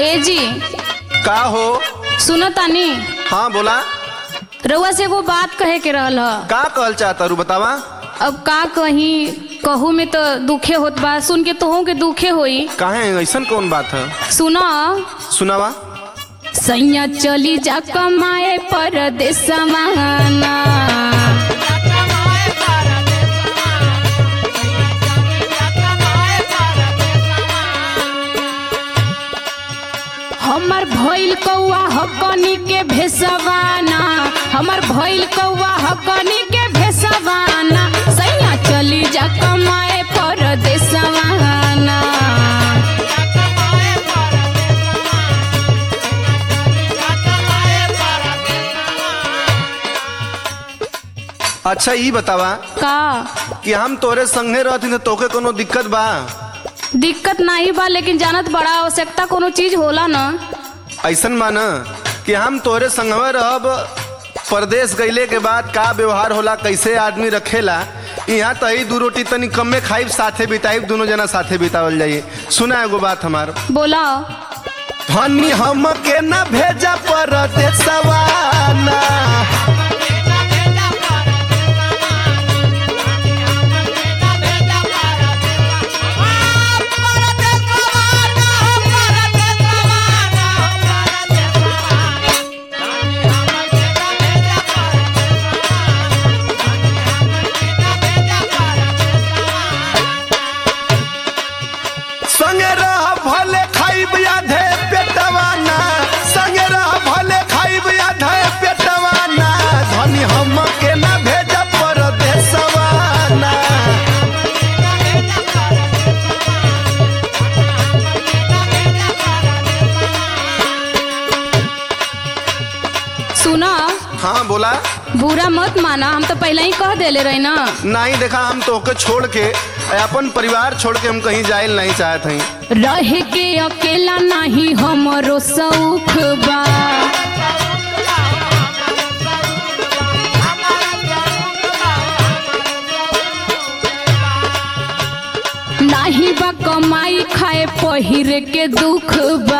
ए जी का हो सुनो तानी हाँ बोला रउआ से एगो बात कहे के रहल ह का कहल चाहता रू बतावा अब का कहीं कहू में तो दुखे होत बा सुन के तोहू के दुखे होई काहे ऐसन कौन बात है सुनो सुनावा सैया चली जा कमाए परदेसवाना हमर भइल कौआ हकनी के भेसवाना हमर भइल कौआ हकनी के भेसवाना सैया चली जा कमाए परदेसवाना अच्छा ई बतावा का कि हम तोरे संगे रहती तो तोके कोनो दिक्कत बा दिक्कत नहीं बा लेकिन जानत बड़ा आवश्यकता कोनो चीज होला ना ऐसन माना कि हम तोरे संगवे रहब परदेश गईले के बाद का व्यवहार होला कैसे आदमी रखेला यहाँ तही दू रोटी तनी कमे खाइब साथे बिताइब दोनों जना साथे बितावल जाइए सुना एगो बात हमार बोला धनी हम के न भेजा परदेशवाना संगे रह भले खाइब आधे पेटवाना संगे रह भले खाइब आधे पेटवाना धनी हम के न भेजा परदेशवाना सुना हाँ बोला बुरा मत माना हम तो पहले ही कह देले रही ना नहीं देखा हम तोके छोड़ के अपन परिवार छोड़ के हम कहीं जाए नहीं चाहत हई रह के अकेला नहीं हमरो सौख बा नाही बा कमाई खाए पहिर के दुख बा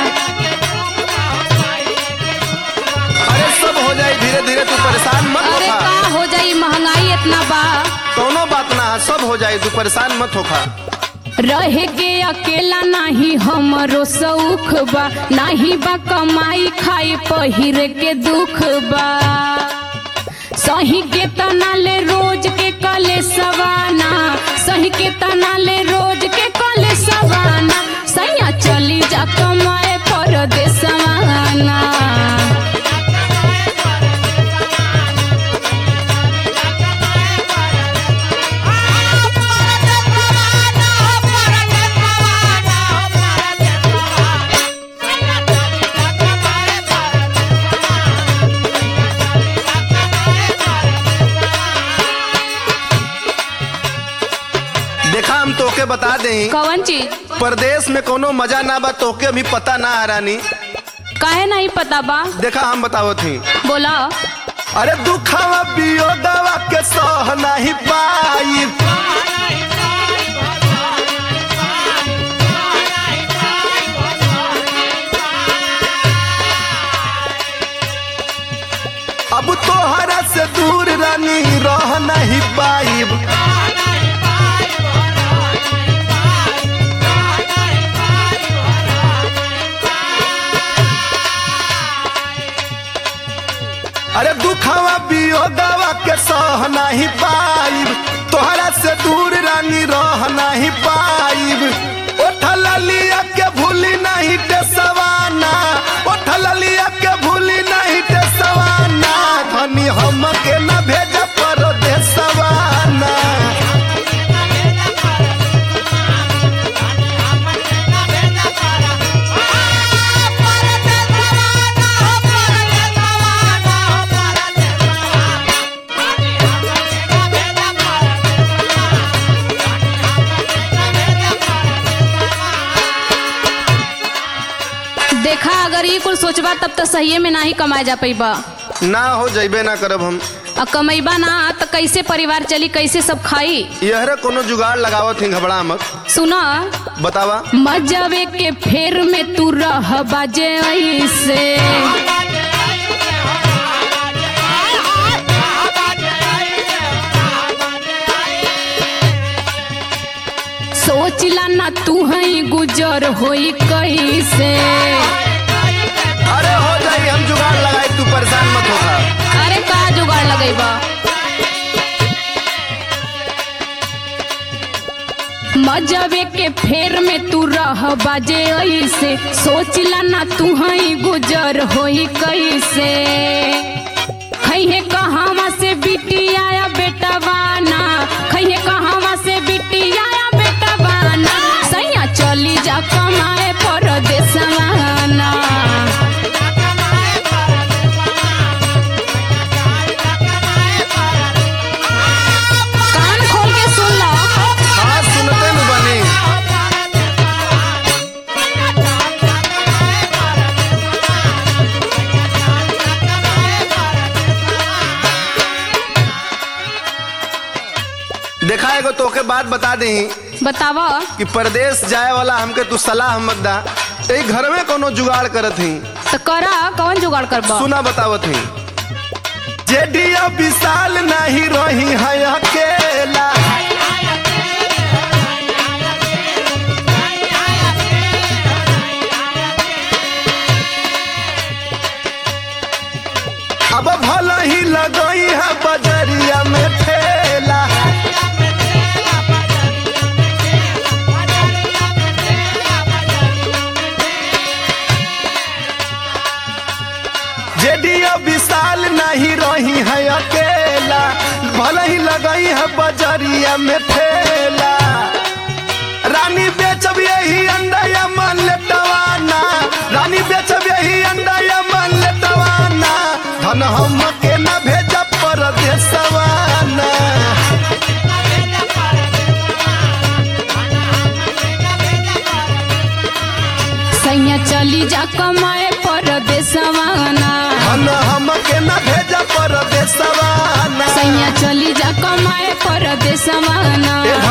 अरे सब हो जाए धीरे धीरे तू परेशान मत अरे होखा का हो जाई महंगाई इतना बा कोनो बात ना है, सब हो जाए तू परेशान मत होखा रह के अकेला नहीं हमरो सौख बा नाही बा कमाई खाए पहिर के दुख बा सही के तना ले रोज के कले सवाना सही के तना ले रोज के कले सवाना सैया चली जा कमाए परदेसवाना देखा हम तोके बता दें कौन चीज परदेश में कोनो मजा ना बा तोके अभी पता ना हरानी काहे नहीं पता बा देखा हम बतावत ही बोला अरे दुखावा बियोगवा के सह नहीं पाई अब तोहरा से दूर रानी रह नहीं पाइब अरे दुखावा बियोगवा के सह नहीं पाइब तोहरा से दूर रानी रह नहीं पाइब ओठल लिया के भूली नहीं टेसवाना ओठल लिया के भूली नहीं टेसवाना धनी हम के न भेज परदेसवाना देखा अगर ये कुल सोचबा तब तो सही में नहीं कमाए जा पैबा ना हो जइबे ना करब हम आ कमैबा ना तो कैसे परिवार चली कैसे सब खाई यहरे कोनो जुगाड़ लगावत ही घबरा मत सुना बतावा मजावे के फेर में तू रह बाजे ऐसे सोचला ना तू हई गुजर होई कैसे अरे हो जाई हम जुगाड़ लगाई तू परेशान मत होगा अरे का जुगाड़ लगेबा मजावे के फेर में तू रह बाजे ऐसे सोचला ना तू हई गुजर होई कैसे खैहे कहावा से बिटिया या बेटा बाना खैहे कहावा से बिटिया या बेटा बाना सैया चली जा कमाए परदेसवाना कान खोल के सुन लो हाँ सुनते न बनी देखा एगो तोके बात बता दी बतावा कि परदेश जाए वाला हमके तू सलाह मत दा यही घर में कोनो जुगाड़ करत ही तो करा कौन जुगाड़ करबा सुना बतावत ही जेडिया विशाल नहीं रही है अकेला अब भल ही लगई है बजरिया में ठेला जेडिया विशाल नहीं रही है अकेला भले ही लगई है बजरिया में ठेला रानी बेचब यही अंडा या मान लेटवाना रानी बेचब यही अंडा या मान लेटवाना धन हम के न भेज परदेसवाना सैया चली जा कमाए परदेसवाना धन हम के न भेज परदेसवाना सैया चली जा कमाए परदेसवाना ए